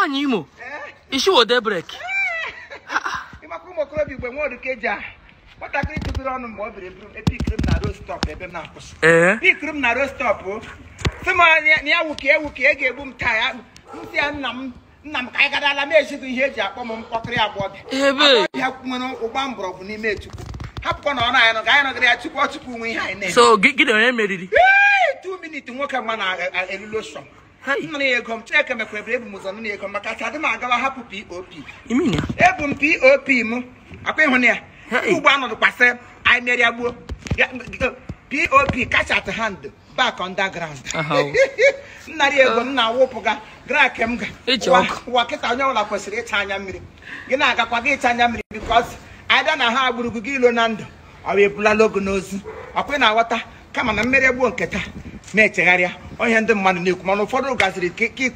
anya imo isi wode brek ịmakwa ụmụ okorobịa igbe nwa oruka eji a nwatakịrị tụbiri ọnụ mgbe ọ biri eburu m epikiri m na ro stọp ebe m na-akwụsị ee pikiri m na ro stọp sị m anya na ya wuke ewuke e ga-egbu m taa ya nsị ya nna m nna m ka anyị gadala m ejighị ihe eji akpọ m mkpọkịrị agbọbịa ebe ya nwere ụgba mgbọrọgwụ n'ime chukwu hapụkwa na ọ na anyị nọ ka anyị nọgara ya chukwu chukwu nwe ihe anyị na-eme so gị gị na onye meriri Ee, two minutes nwoke mma na-elulu sọ Hai. nna ya ego m chineke mekwara ebu m ụzọ nna ya ego m maka sa adị m agawa hapụ pop imi ya ebu m pop m akwa ịhụ na ya Hey. ugbo anọdụkwasị anyị meria gbuo Ya- pop catch at hand back underground Aha, o. nnarị ego m na-awụpụga gra ke m ga Eji Ụwa- ọkụ. ụwa kịta onye ọbụla kwesịrị ịcha anya mmiri gị na-agakwa gị ịcha anya mmiri bikos ada na ha gburugu gị ilo na ndụ ọ bụ ebulala ogo n'ozu ọkwa ị na-aghọta kama na mmeri gbuo nke taa na-echegharịa onye ndị mmadụ na-ekwu mana ụfọdụ gaziri ka ka